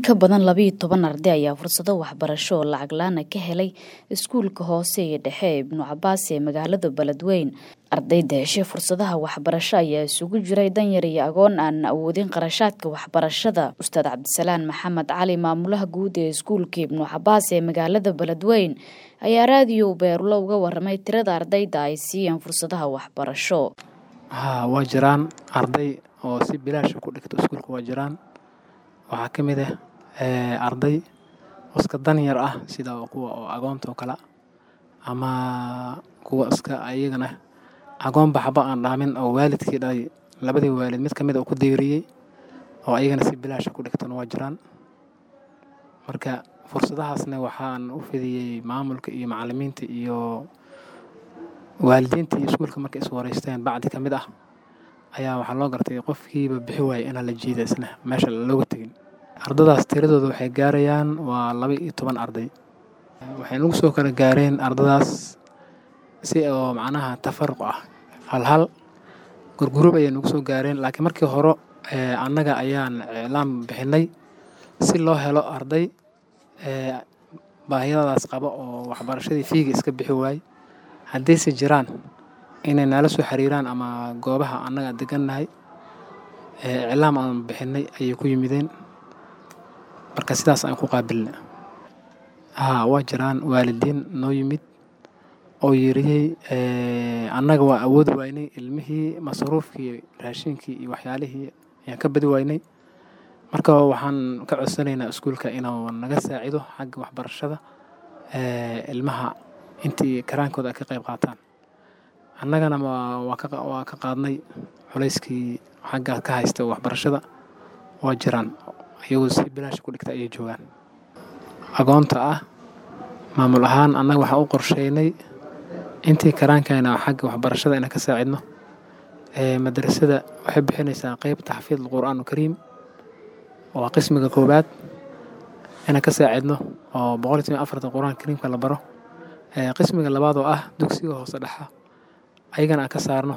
ka badan labayo toban arday ayaa fursado waxbarasho oo lacag la-aana ka helay iskuulka hoose iyo dhexe ee ibnu cabaas ee magaalada beledweyn ardayda heshay fursadaha waxbarasho ayaa isugu jiray danyar iyo agoon aan awoodin qarashaadka waxbarashada ustaad cabdisalaan maxamed cali maamulaha guud ee iskuulka ibnu cabaas ee magaalada beledweyn ayaa raadiyo beerulo uga waramay tirada ardayda ay siiyeen fursadaha waxbarasho haa waa jiraan arday oo si bilaasha ku dhigta iskuulka waa jiraan waxaa ka mid ah arday iska danyar ah sida kuwa oo agoonta oo kale ama kuwa iska iyagana agoon baxba aan dhaamin oo waalidkii dhalay labadii waalid mid ka mid a ku deeriyey oo ayagana si bilaasha ku dhigtana waa jiraan marka fursadahaasna waxaan u fidiyey maamulka iyo macalimiinta iyo waalidiinta iyo iskuulka markay is wareysteen bacdi ka mid ah ayaa waxaa loo gartay qofkiiba bixi waaya inaan la jiida isna meesha looga tegin ardadaas tiradooda waxay gaarayaan waa laba iyo toban arday waxay nagu soo kala gaareen ardadaas si oo macnaha tafaruq ah hal hal gurgurub ayay nagu soo gaareen laakiin markii hore annaga ayaan iclaam bixinay si loo helo arday baahiyadaas qaba oo waxbarashadii fiiga iska bixi waayey haddiise jiraan inay nala soo xiriiraan ama goobaha annaga degannahay iclaam aan bixinay ayay ku yimideen marka sidaas aan ku qaabilna haa waa jiraan waalidiin noo yimid oo yiriyey annaga waa awoodi waynay ilmihii masruufkii raashinkii iyo waxyaalihii ayaan ka badi waynay marka waxaan ka codsanaynaa iskuulka inuu naga saacido xagga waxbarashada ilmaha intii karaankooda ay ka qayb qaataan annagana waa ka qaadnay culayskii xagga ka haysta waxbarashada waa jiraan iyagoo si bilaasha ku dhigta ayay joogaan agoonta ah maamul ahaan annaga waxaan u qorsheynay intii karaankayna xagga waxbarashada inaan ka saacidno madrasada waxay bixinaysaa qeyb taxfiid alqur'aan alkariim waa qismiga koowaad inaan ka saacidno oo boqol iyo toban afarta qur'aan kariimka la baro qismiga labaad oo ah dugsiga hoose dhexa ayagana aan ka saarno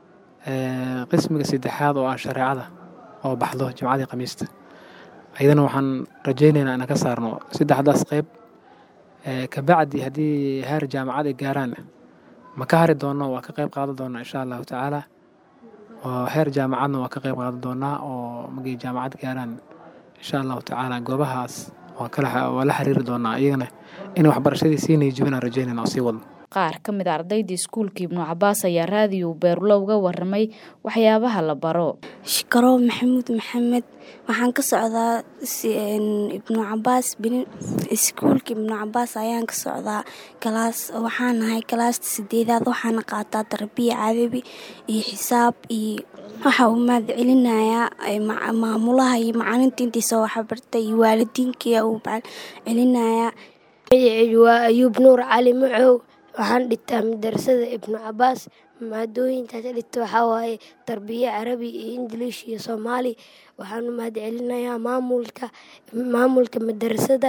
qismiga saddexaad oo ah shareecada oo baxdo jimcadii khamiista ayadana waxaan rajaynaynaa inaan ka saarno saddexdaas qeyb kabacdi haddii heer jaamacad ay gaaraan ma ka hari doonno waa ka qayb qaadan doonaa insha allahu tacaala oo heer jaamacadna waa ka qayb qaadan doonaa oo markay jaamacad gaaraan insha allahu tacaala goobahaas waa la xiriiri doonaa iyagana in waxbarashadii siinay jibinaan rajaynayna oo sii wadno qaar ka mid a ardayda iskuulka ibnu cabaas ayaa raadiyo beerulo uga waramay waxyaabaha la baro shikarow maxamuud maxamed waxaan ka socdaa ibnu cabaas iskuulka ibnu cabaas ayaan ka socdaa kalaas waxaan ahay kalaasta sideedaad waxaana qaataa tarbiya cadabi iyo xisaab iyo waxa uu mahad celinayaa maamulaha iyo macalinta intiisa waxbarta iyo waalidiinkiia uu mahad celinayaa waa ayuub nuur cali macow waxaan dhigtaa madarasada ibnu cabaas maadooyinkaas dhigta waxaa waaye tarbiya carabi iyo ingiliish iyo soomaali waxaan u mahad celinayaa maamulka maamulka madarasada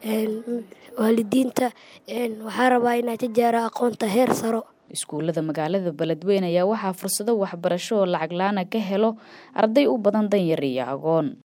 waalidiinta waxaa rabaa inaa tijaara aqoonta heer saro iskuullada magaalada beledweyn ayaa waxaa fursado waxbarasho oo lacag la-aana ka helo arday u badan danyar iyo agoon